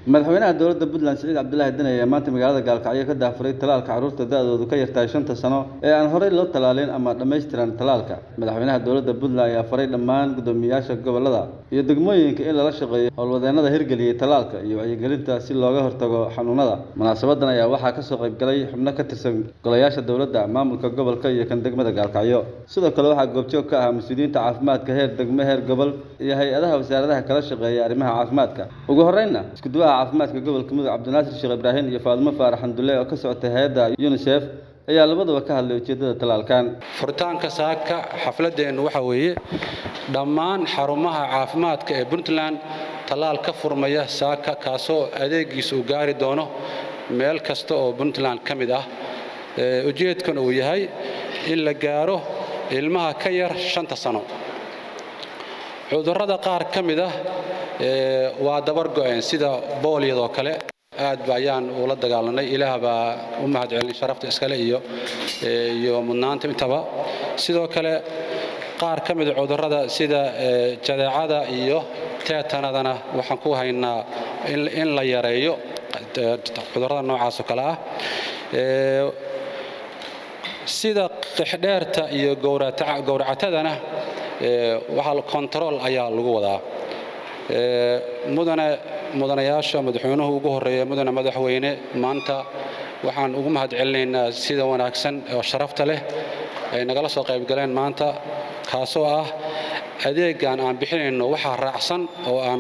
madaxweynaha dowladda puntland siciid cabdulaahi deni ayaa maanta magaalada gaalkacyo ka daafuray talaalka carruurta da-doodu ka yartahay shanta sano ee aan horey loo talaalin ama dhammaystiran talaalka madaxweynaha dowladda puntland ayaa faray dhammaan guddoomiyayaasha gobollada iyo degmooyinka in lala shaqeeyo howlwadeenada hirgeliyey talaalka iyo wacyigelinta si looga hortago xanuunada munaasabadan ayaa waxaa kasoo qaybgalay xubno ka tirsan golayaasha dowladda maamulka gobolka iyo kan degmada gaalkacyo sidoo kale waxaa goobjoog ka ah mas-uuliyiinta caafimaadka heer degmo heer gobol iyo hay-adaha wasaaradaha kala shaqeeya arrimaha caafimaadka ugu horreynna iskuduwaha caafimaadka gobolka mudug cabdinaasir sheekh ibraahim iyo faadimo faarax xamdulle oo ka socotay hay-adda unisef ayaa labadaba ka hadlay ujeeddada talaalkan furitaanka saaka xafladeennu waxaa weeye dhammaan xarumaha caafimaadka ee puntland tallaal ka furmaya saaka kaasoo adeegiisa uu gaari doono meel kasta oo puntland ka mid ah ujeedkan uu yahay in la gaaro ilmaha ka yar shanta sano cudurrada qaar ka mid ah waa dabar go-een sida boolyadoo kale aad ba ayaan ula dagaalanay ilaah baa u mahad celin sharafta iskale iyo iyo mudnaanta intaba sidoo kale qaar ka mida cudurrada sida jadeecada iyo teetanadana waxaan ku haynaa in la yareeyo cudurrada noocaas oo kale ah sida qixdheerta iyo gowracatadana waxaa kontarool ayaa lagu wadaa mudane mudanayaasha madaxweynuhu ugu horreeya mudane madaxweyne maanta waxaan ugu mahad celinaynaa sida wanaagsan oo sharafta leh ay nagala soo qaybgaleen maanta kaasoo ah adeegan aan bixinayno waxaa raacsan oo aan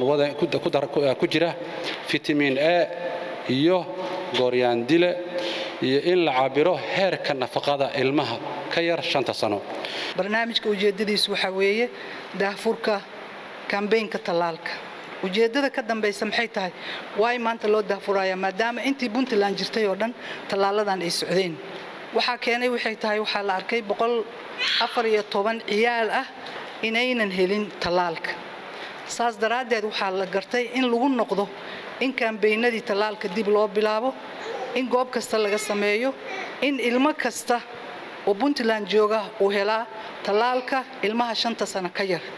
ku jira fitamiin a iyo gooryaandile iyo in la cabiro heerka nafaqada ilmaha ka yar shanta sano barnaamijka ujeeddadiisu waxaa weeye daahfurka kambeynka tallaalka ujeeddada ka dambaysa maxay tahay waay maanta loo daahfuraya maadaama intii puntland jirtay oo dhan tallaaladan ay socdeen waxaa keenay waxay tahay waxaa la arkay boqol afar iyo toban ciyaal ah inaynan helin tallaalka saas daraaddeed waxaa la gartay in lagu noqdo in kambeynadii tallaalka dib loo bilaabo in goob kasta laga sameeyo in ilmo kasta oo puntland jooga uu helaa tallaalka ilmaha shanta sano ka yar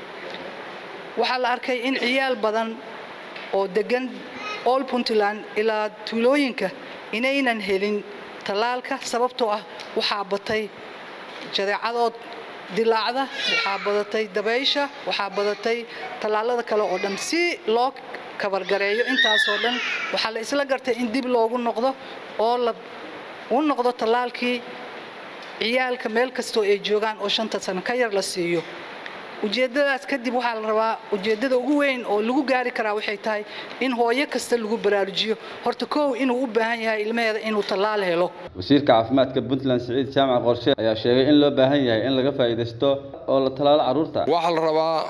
waxaa la arkay in ciyaal badan oo degan all puntland ilaa tuulooyinka inaynan helin tallaalka sababtoo ah waxaa batay jadeecadood dilaacda waxaa badatay dabaysha waxaa badatay tallaalada kale oo dhan si loo kabargareeyo intaasoo dhan waxaa la isla gartay in dib loogu noqdo oo la u noqdo tallaalkii ciyaalka meel kastoo ay joogaan oo shanta sano ka yar la siiyo ujeeddadaas kadib waxaa la rabaa ujeeddada ugu weyn oo lagu gaari karaa waxay tahay in hooyo kasta lagu baraarujiyo horta kow inuu u baahan yahay ilmaheeda inuu tallaal helo wasiirka caafimaadka puntland siciid jaamac qorshe ayaa sheegay in loo baahan yahay in laga faa'iidaysto oo la tallaalo carruurta waxaa la rabaa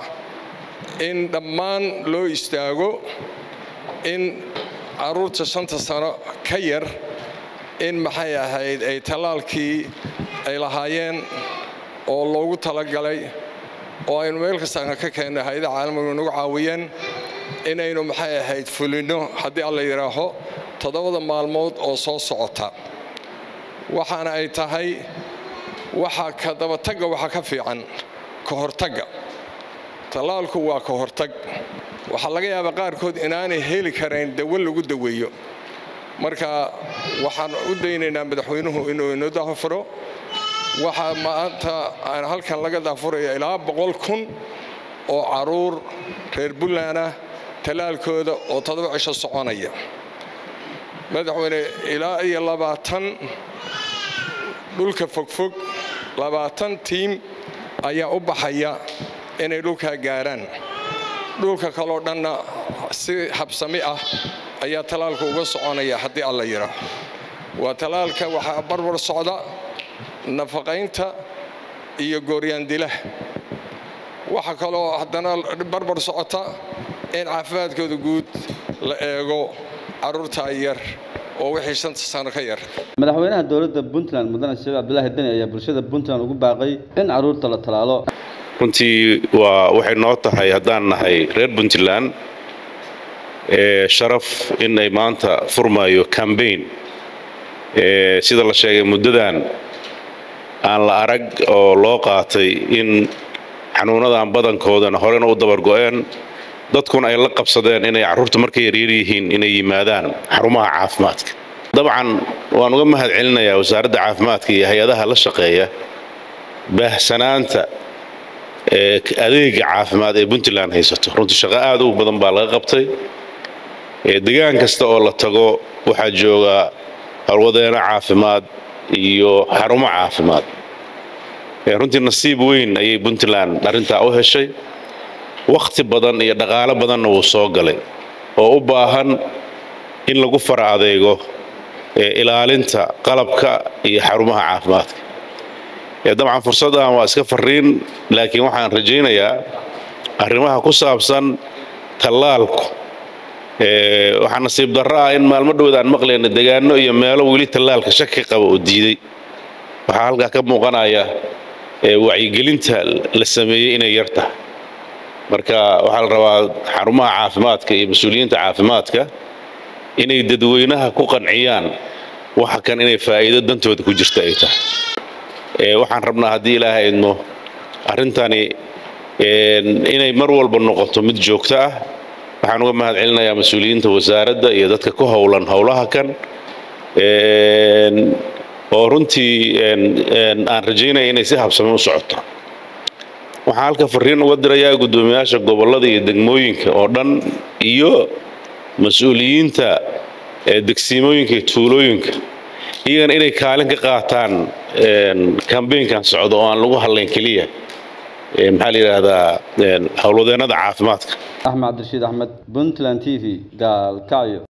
in dhammaan loo istaago in carruurta shanta sano ka yar in maxay ahayd ay tallaalkii ay lahaayeen oo loogu talagalay oo aynu meel kastaana ka keenno hay-ada caalamigu nagu caawiyeen inaynu maxay ahayd fulinno haddii alla yidhaaho toddobada maalmood oo soo socota waxaana ay tahay waxa ka dabatagga waxaa ka fiican ka hortagga tallaalku waa ka hortag waxaa laga yaabaa qaarkood inaanay heli karayn dawo lagu daweeyo marka waxaan u daynaynaa madaxweynuhu inuu inoo daafuro waxaa maanta aan halkan laga daafuraya ilaa boqol kun oo caruur reer puntland ah tallaalkooda oo toddoba cisho soconaya madaxweyne ilaa iyo labaatan dhulka fogfog labaatan tiim ayaa u baxaya inay dhulkaa gaaraan dhulka kaloo dhanna si habsami ah ayaa tallaalka uga soconaya haddii alla yidhaaho waa tallaalka waxaa barbar socda nafaqaynta iyo gooryaandilah waxaa kaloo haddana barbar socota in caafimaadkooda guud la eego carruurtaa yar oo wixii shanta sano ka yar madaxweynaha dowladda puntland mudane sheekh cabdulaahi deni ayaa bulshada puntland ugu baaqay in carruurta la tallaalo runtii waa waxay noo tahay haddaan nahay reer puntland sharaf in ay maanta furmaayo cambaign sida la sheegay muddadan aan la arag oo loo qaatay in xanuunadan badankoodana horena u dabargo'een dadkuna ay la qabsadeen inay carruurta markay yaryar yihiin inay yimaadaan xarumaha caafimaadka dabcan waan uga mahad celinayaa wasaaradda caafimaadka iyo hay-adaha la shaqeeya baahsanaanta adeega caafimaad ee puntland haysato runtii shaqo aad u badan baa laga qabtay degaan kasta oo la tago waxaa jooga howlwadeeno caafimaad iyo xarumo caafimaad runtii nasiib weyn ayay puntland arrintaa u heshay wakhti badan iyo dhaqaalo badanna wuu soo galay oo u baahan in lagu fara adeego ilaalinta qalabka iyo xarumaha caafimaadka dabcan fursaddan waa iska fariin laakiin waxaan rajaynayaa arrimaha ku saabsan tallaalku waxaa nasiib darro ah in maalmo dhowd aan maqlayna degaano iyo meelo weli tallaalka shaki qaba oo diiday waxaa halkaa ka muuqanaya wacyigelinta la sameeyey inay yar tahay marka waxaa la rabaa xarumaha caafimaadka iyo mas-uuliyiinta caafimaadka inay dadweynaha ku qanciyaan waxa kan inay faa'iido dantooda ku jirta ay tahay waxaan rabnaa haddii ilaaha idmo arrintani inay mar walba noqoto mid joogto ah waxaan uga mahad celinayaa mas-uuliyiinta wasaaradda iyo dadka ku howlan howlaha kan oo runtii aan rajaynaya inay si habsame u socoto waxaan halka fariin uga dirayaa guddoomiyaasha gobollada iyo degmooyinka oo dhan iyo mas-uuliyiinta degsiimooyinka iyo tuulooyinka iyagana inay kaalin ka qaataan kambeynkan socdo oo aan lagu hadlayn keliya maxaa la yidhaahdaa howlwadeennada caafimaadka axmed cabdirashiid axmed puntland t v gaalkacyo